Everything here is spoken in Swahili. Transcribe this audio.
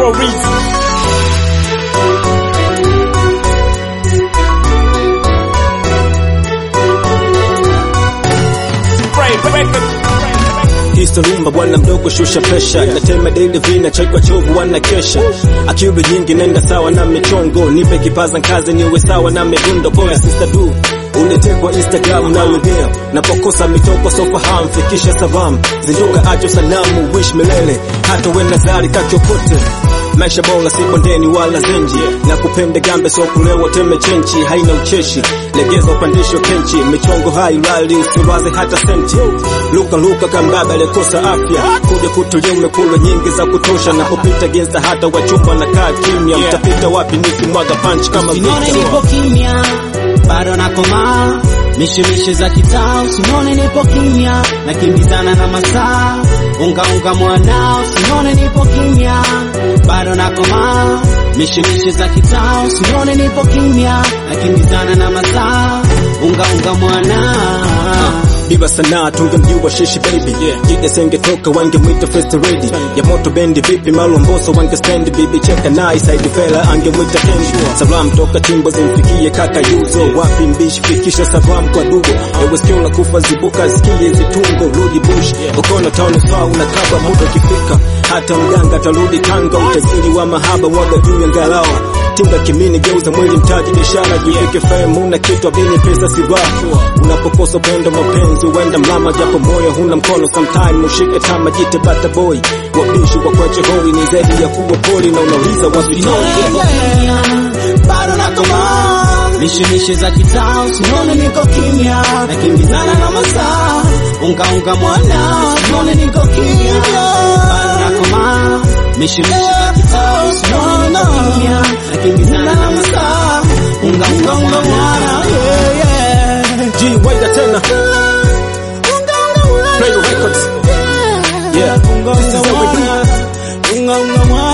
for reason. Historimba bwana mdogo shusha presha natema daily vina chekwa chovu wana kesha akili nyingi nenda sawa na michongo nipe kipaza kazi niwe sawa na midundo pole sister du uletekwa Instagram na wegea napokosa mitoko sofahamu fikisha savam zinduka acho sanamu wish milele hata we nazari kachokote maisha bora si bondeni wala zenji na kupende gambe so kulewa teme chenchi haina ucheshi legeza upandisho kenchi michongo hai lali usiwaze hata senti luka luka kambaba lekosa afya kuja kutulia umekula nyingi za kutosha na kupita genza hata wachumba na kaa kimya mtapita wapi nikimwaga punch kama Usinone Victor. nipo kimya, bado nakomaa mishemishe za kitao. Usinone nipo kimya, nakimbizana na masaa. Unga unga mwanao, usinone nipo kimya, bado nakomaa mishemishe za kitao. Usinone nipo kimya, nakimbizana na masaa. Unga unga mwanao Diva sanaa tungemjua shishi baby Jide sengetoka wangemwita first lady Ya moto bendi vipi malomboso wangestand bibi cheka naye side fella angemwita kendi Salam toka timbo zimfikie kaka yuzo Wapi mbishi fikisha salam kwa dugo Ewe sikio la kufa zibuka zikie zitungo Rudi bush ukono town sawa unakaba muda ukifika Hata mganga tarudi tanga utajiri wa mahaba mwaga juu ya ngalawa Tinga kimini geuza mwili mtaji biashara jivike fame una kitu abini pesa si raha unapokosa upendo mapenzi uenda mlama japo moyo huna mkono sometime ushike tama jite bata boy wabishi wa kwache hoi ni zaidi ya kuwa poli na unauliza wasitoi bado nakomaa mishemishe za kitao sinone niko kimya nakimbizana na masaa unga unga mwana sinone niko kimya bado nakomaa mishemishe za kitao sinone niko kimya nakimbizana na masaa unga unga mwana yeah, yeah. G waida tena Play the records Yeah, this is how we do Unga unga mwana